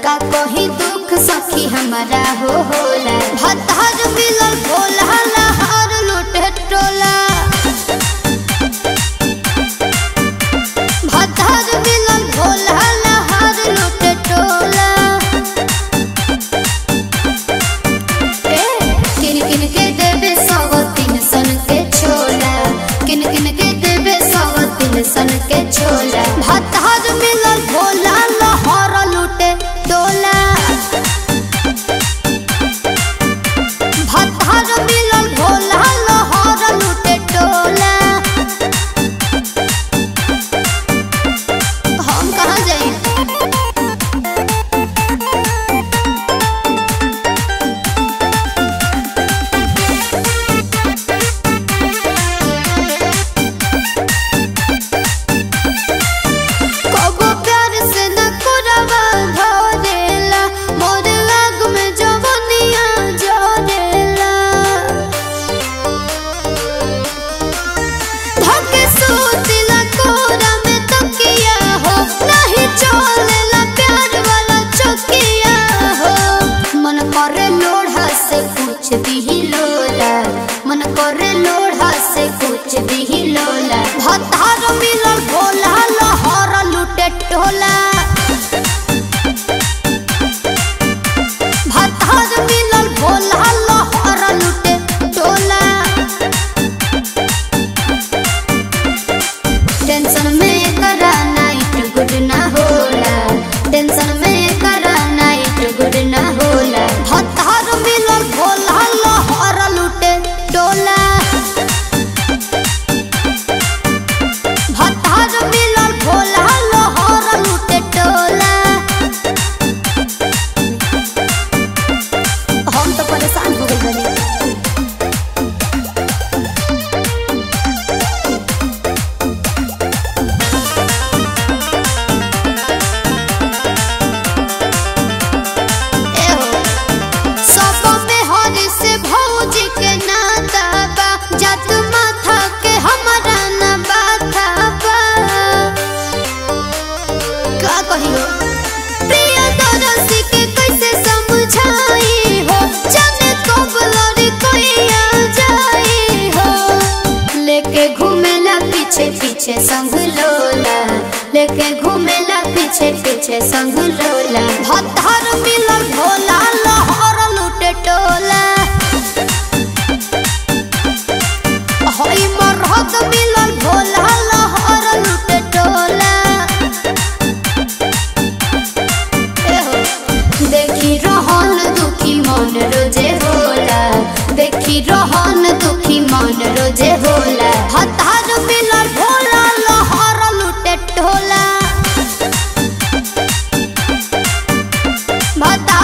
का कोही दुख सखी हमारा हो होला भतार मिलल भोला लहर लूटे टोला भतार मिलल भोला लहर लूटे टोला ए, किन किन के देबे सौ तीन सन के छोला किन किन के देबे सौ तीन सन के छोला भतार मिलल भोला लहर लूटे डोला भतार मिलल भोला लहर लूटे डोला हम कहाँ जाई कबो प्यार से न करवा धरेला मोर आग में जवनिया जरेला धके सूतिला कोरा में तकिया हो नहीं चलेला प्यार वाला चकिया हो मन करे लोढ़ा से कुछ भी लोला मन करे लोढ़ा से कुछ भी लोला भतार मिलल भोला लहर लूटे टोला भतार मिलल भोला लहर लूटे टोला टेंशन में करा नाइट गुड ना होला टेंशन में करा नाइट गुड ना होला भतार मिलल भोला लहर लूटे डोला भतार मिलल भोला लहर लूटे डोला हम तो परेशान हो गइल बानी एहो, सब में हरि से भौजी के नाता बा जात माथा के हमारा न बाथा बा का कहियो प्रिय दरसी के कैसे समझाई हो जाने कब लड़ी कोई आ जाई हो लेके घूमेला पीछे पीछे संग लोला लेके घूमेला पीछे पीछे संग लोला भतार मिलल भोला लहर लूटे टोला हई मरहत मिलल भोला लहर लूटे टोला एहो, देखी रहन दुखी मन रोजे होला देखी रहन दुखी मन रोजे होला हतार मिलल भोला लहर लूटे टोला भतार